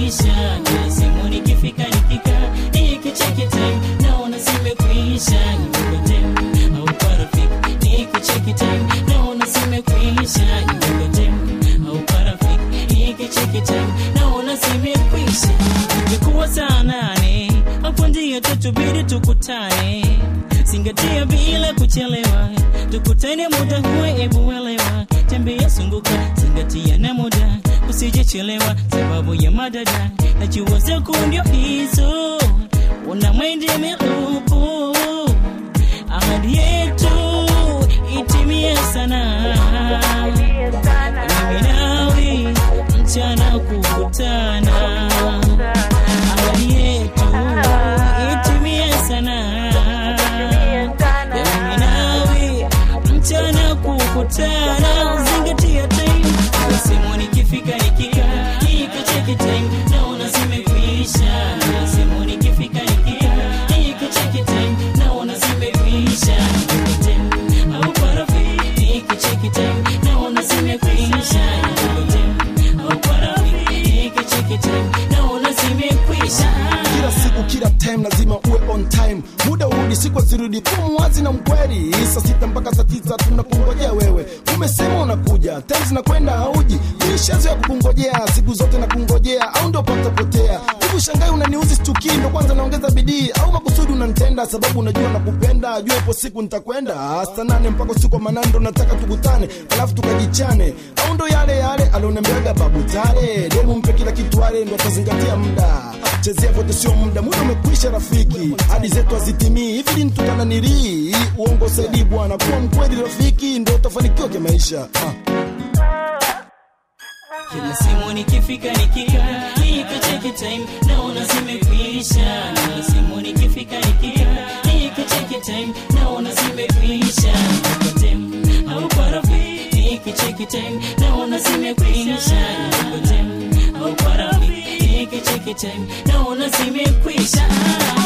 zimekwisha kila simu nikifika nikika nikicheki time naona zimekwisha nikote au kwa rafiki nikicheki time naona zimekwisha nikote au kwa rafiki nikicheki time naona zimekwisha ilikuwa saa nane hapo ndio tutubidi tukutane zingatia bila kuchelewa tukutane muda huwe ebu elewa tembea sunguka zingatia na muda usijechelewa sababu ya madada najua zako ndio hizo una mwende milupu ahadi yetu itimie sana mimi nawe mchana kukutana ahadi yetu itimie sana mimi nawe mchana kukutana zingatia time simu nikifika nikika nikicheki time naona zimekwisha simu nikifika nikika nikicheki time naona zimekwisha nikote au kwa rafiki nikicheki time naona zimekwisha nikote au kwa rafiki nikicheki time naona zimekwisha kila siku kila time lazima uwe on time muda urudi siku zirudi kuwa mwazi na mkweli saa sita mpaka saa tisa tunakungojea wewe umesema unakuja time zinakwenda hauji mishazo ya kukungojea siku zote nakungojea au ndo patapotea hivi shangai unaniuzi stukii ndo kwanza naongeza bidii au makusudi unanitenda sababu unajua nakupenda jua ipo siku nitakwenda saa nane mpaka usiku wa manane ndo nataka tukutane alafu tukajichane au ndo yale yale alioniambiaga babu tare demu mpe kila kitu ale ndo atazingatia muda chezea vote sio muda muda umekwisha rafiki hadi zetu hazitimii hivi lini tutananilii uongo saidi bwana kuwa mkweli rafiki ndo utafanikiwa kimaisha ah. kila simu nikifika nikika nikicheki time naona zimekwisha kila simu nikifika nikika nikicheki time naona zimekwisha nikote au kwa rafiki nikicheki time naona zimekwisha nikote au kwa rafiki nikicheki time naona zimekwisha